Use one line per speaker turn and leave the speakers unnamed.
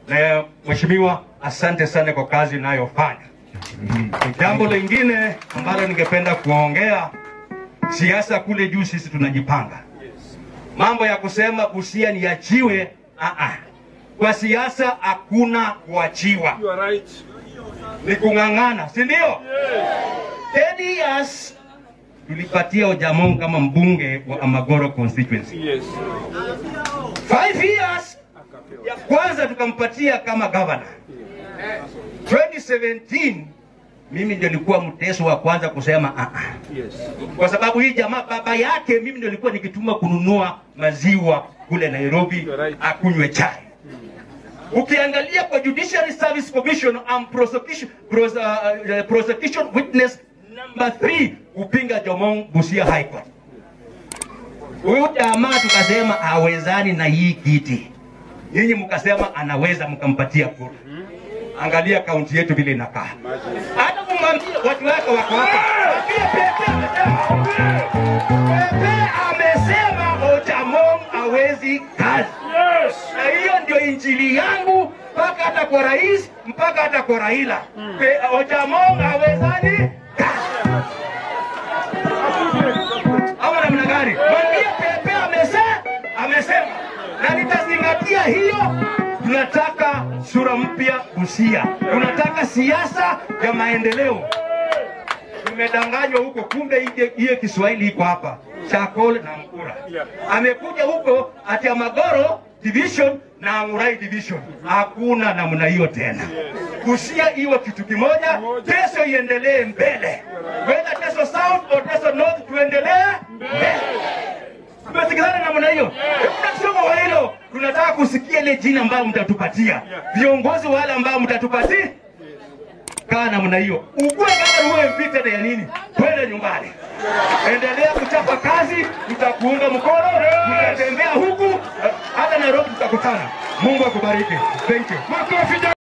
na mheshimiwa, asante sana kwa kazi unayofanya. Jambo lingine ambalo ningependa kuongea, siasa kule juu sisi tunajipanga. Mambo ya kusema Busia niachiwe, ah ah. Kwa siasa hakuna kuachiwa,
You are right.
ni kung'ang'ana, si ndio? 10 years tulipatia Ojamong kama mbunge wa Amagoro constituency.
Yes.
5 years ya kwanza tukampatia kama governor. 2017 mimi ndio nilikuwa mteso wa kwanza kusema ah ah.
Yes.
kwa sababu hii jamaa baba yake mimi ndio nilikuwa nikituma kununua maziwa kule Nairobi
Right.
akunywe chai. Ukiangalia kwa Judiciary Service Commission am prosecution, pros, uh, uh, prosecution witness number 3 kupinga Jomong Busia High Court. Huyu jamaa tukasema hawezani na hii kiti, nyinyi mkasema anaweza, mkampatia kura. Angalia kaunti yetu vile inakaa. Hata kumwambia watu wake wako hapa, Mwambie Pepe amesema, Pepe amesema Ojamong hawezi kazi,
Yes.
na hiyo ndio injili yangu mpaka hata kwa rais, mpaka hata kwa Raila. Pe- Ojamong hawezani kazi ama namna gani? Mwambie Pepe amesema, amesema na nitazingatia hiyo. Tunataka sura mpya Busia, tunataka siasa ya maendeleo. Tumedanganywa huko, kumbe ile- hiyo Kiswahili iko hapa Chakol na Mkura.
Yeah.
Amekuja huko ati Amagoro division na Amurai division, hakuna namna hiyo tena. Busia iwe kitu kimoja, Teso iendelee mbele, whether Teso South or Teso North, tuendelee mbele. Tumesikizana namna hiyo. Tunasoma wa hilo, tunataka kusikia ile jina ambayo mtatupatia viongozi wale ambao mtatupatia kaa namna hiyo, ukue kama uwe mpita ya nini, twende nyumbani. Endelea kuchapa kazi, tutakuunga mkono, tutatembea huku, hata Nairobi tutakutana. Mungu akubariki. Thank you.
Makofi